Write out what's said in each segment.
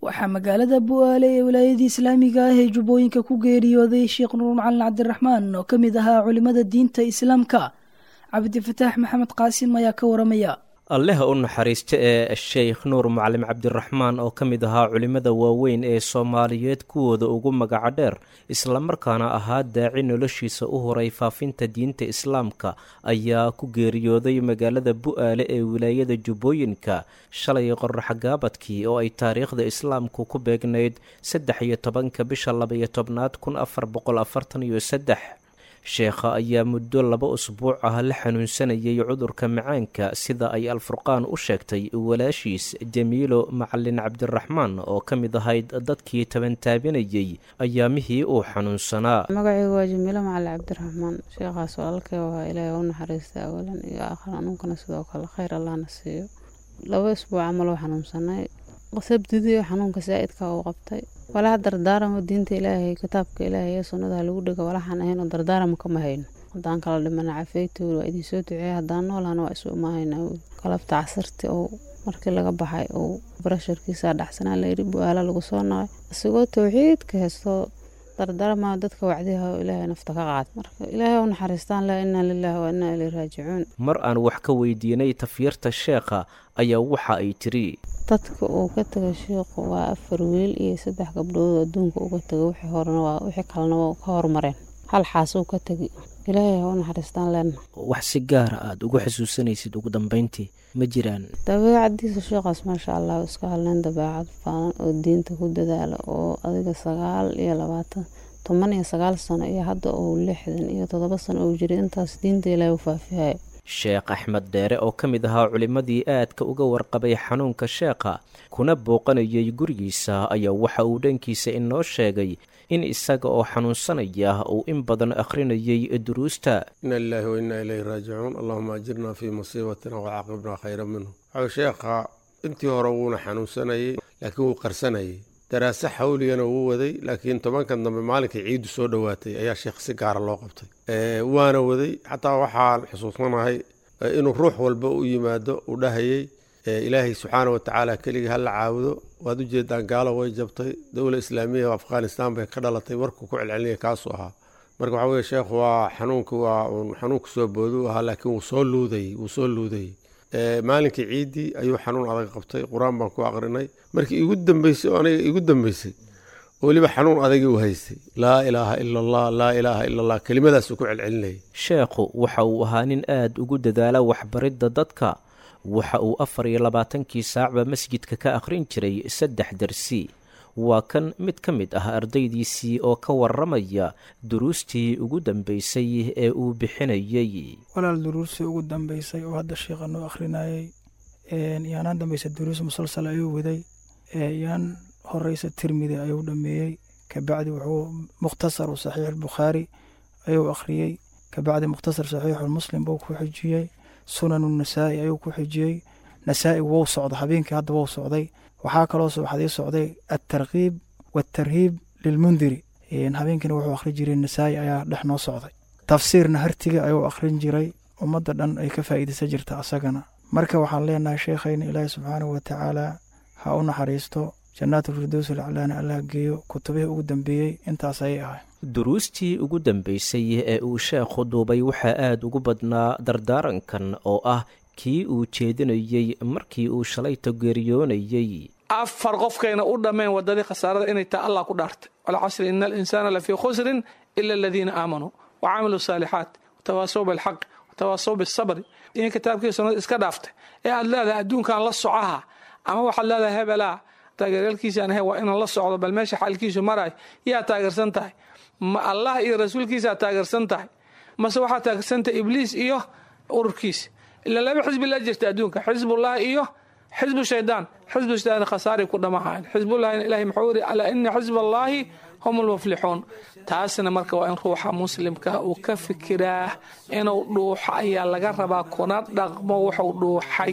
waxaa magaalada bu'aale ee wilaayadii islaamiga ah ee jubbooyinka ku geeriyooday sheekh nuur macalin cabdiraxmaan oo ka mid ahaa culimmada diinta islaamka cabdifataax maxamed qaasim ayaa ka waramaya alleha u naxariista ee sheekh nuur macalim cabdiraxmaan oo ka mid ahaa culimmada waaweyn ee soomaaliyeed kuwooda ugu magaca dheer islamarkaana ahaa daaci noloshiisa u horay faafinta diinta islaamka ayaa ku geeriyooday magaalada bu'aale ee wilaayada jubbooyinka shalay qoraxgaabadkii oo ay taariikhda islaamku ku beegnayd saddex iyo tobanka bisha labaiyo tobnaad kun afar boqol afartan iyo saddex sheekha ayaa muddo laba usbuuc ah la xanuunsanayay cudurka macaanka sida ay alfurqaan u sheegtay walaashiis jamiilo macalin cabdiraxmaan oo ka mid ahayd dadkii tabantaabinayay ayaamihii uu xanuunsanaa magacaygu waa jamiilo macalin cabdiraxmaan sheekhaas walaalkay waa ilaahay u naxariista awalan iyo aakhir anuunkana sidoo kale khayr allahna siiyo laba isbuuc camal oo xanuunsanay sabdidii xanuunka saa'idka uu qabtay walaha dardaaramo diinta ilaahay kitaabka ilaahay ee sunnada lagu dhigo walaxaan ahayn oo dardaaramo kama hayno haddaan kala dhimana cafeytool waa idin soo duceeya haddaan noolahana waa isu imaahayna galabta casirti oo markii laga baxay uu barasharkiisa dhacsanaa layidhi bu-aala lagu soo naqay isagoo towxiidka heystoo dardaarama dadka wacdiha oo ilaahay nafta ka qaad marka ilaahay u naxariistaan laa inaa lilaahi wa inaa ilay raajicuun mar aan wax ka weydiinay tafyirta sheekha ayaa waxa ay tiri dadka uu ka taga sheikhu waa afar wiil iyo saddex gabdhood oo adduunka uga taga wixii horena waa wixii kalena waa ka hormareen hal xaasuu ka tegi ilaahay ha u naxariistaan leenna wax si gaara aada ugu xasuusanaysid ugu dambeyntii ma jiraan dabeecadiisa sheekhaas maasha allah iska hadleen dabeecad faalan oo diinta ku dadaala oo adiga sagaal iyo labaatan toban iyo sagaal sano iyo hadda uu lixdan iyo toddoba sano uu jiray intaas diinta ilaahay u faafihayo sheekh axmed dheere oo ka mid ahaa culimmadii aadka uga warqabay xanuunka sheekha kuna booqanayay gurigiisa ayaa waxa uu dhankiisa inoo sheegay in isaga oo xanuunsanaya uu in badan akhrinayay duruusta ina lilaahi wa innaa ilayhi raajicuun allahuma ajirna fii musiibatina wacaaqibna khayra minhu waxau sheekha intii hore wuuna xanuunsanayay laakiin wuu qarsanayay daraase xawligana wuu waday laakiin tobankan dambe maalinkii ciiddu soo dhowaatay ayaa sheekh si gaara loo qabtay waana waday xataa waxaan xusuusanahay inuu ruux walba u yimaado uu dhahayay ilaahay subxaana wa tacaala keligii hala caabudo waad ujeedaan gaalo way jabtay dowla islaamiya afghanistan bay ka dhalatay warkuu ku celcelinaya kaasuu ahaa marka waxaa weye sheekhu waa xanuunka waa uun xanuunka soo boodu ahaa laakiin wuu soo luudayy wuu soo luudayey maalinkii ciiddii ayuu xanuun adag qabtay qur-aan baan ku aqrinay markii igu dambeysay oo aniga igu dambeysay weliba xanuun adagii u haystay laa ilaaha ila allah laa ilaaha ila allah kelimadaasuu ku celcelinayay sheekhu waxa uu ahaa nin aada ugu dadaala waxbaridda dadka waxa uu afar iyo labaatankii saacba masjidka ka akhrin jiray saddex darsi waa kan mid ka mid ah ardaydiisii oo ka waramaya duruustii ugu dambeysay ee uu bixinayay walaal duruustii ugu dambeysay oo hadda sheikha noo akhrinayay yaanaan dambaysa duruus musalsal ayuu waday yaan horeysa tirmidi ayuu dhameeyey kabacdi wuxuu mukhtasaru saxiix albukhaari ayuu akhriyey kabacdi mukhtasar saxiixulmuslim buu ku xijiyey sunanu nasaa'i ayuu ku xijiyey nasaa'i wou socda habeenkii hadda wou socday waxaa kaloo subaxdii socday altarkiib waatarhiib lilmundiri habeenkiina wuxuu akhrin jiray nasaa'i ayaa dhex noo socday tafsiirna hartiga ayuu akhrin jiray ummadda dhan ay ka faa'iidaysan jirta asagana marka waxaan leenahay sheekhayna ilaahi subxaanahu wa tacaala ha u naxariisto jannaatulfirdows alaclaana allah geeyo kutubihii ugu dambeeyey intaas ayay ahay duruustii ugu dambeysay ee uu sheekhu duubay waxaa aada ugu badnaa dardaarankan oo ah kii uu jeedinayey markii uu shalayta geeriyoonayey afar qofkayna u dhammeen waddadii khasaarada inay taa allah ku dhaartay walcasri ina alinsaana lafii khusrin ila aladiina aamanuu wa camiluu saalixaat watawaasow bilxaq watawaasow bisabri in kitaabkii sunnada iska dhaaftay ee aad leedahay adduunkan la socaha ama waxaad leedahay hebelaa taageeryaalkiisaan ahay waa inaan la socdo bal meesha xaalkiisu maraay yaa taageersan tahay ma allah iyo rasuulkiisaa taageersan tahay mase waxaa taageersan tahay ibliis iyo ururkiisa ila laba xisbi la jirta adduunka xisbullahi iyo xisbu shaydaan xisbu shaydaan khasaaray ku dhamahayn xisbullahina ilahay muxuu yiri alaa ina xisba allaahi hum lmuflixuun taasna marka waa in ruuxa muslimka uu ka fikiraa inuu dhuuxo ayaa laga rabaa kuna dhaqmo wuxuu dhuuxay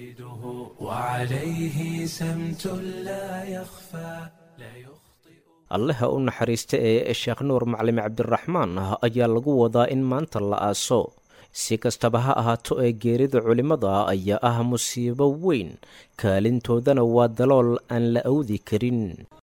allaha u naxariista ee sheekh nuur macalin cabdiraxmaan ah ayaa lagu wadaa in maanta la aaso si kastaba ha ahaato ee geerida culimmada ayaa ah musiibo weyn kaalintoodana waa dalool aan la awdi karin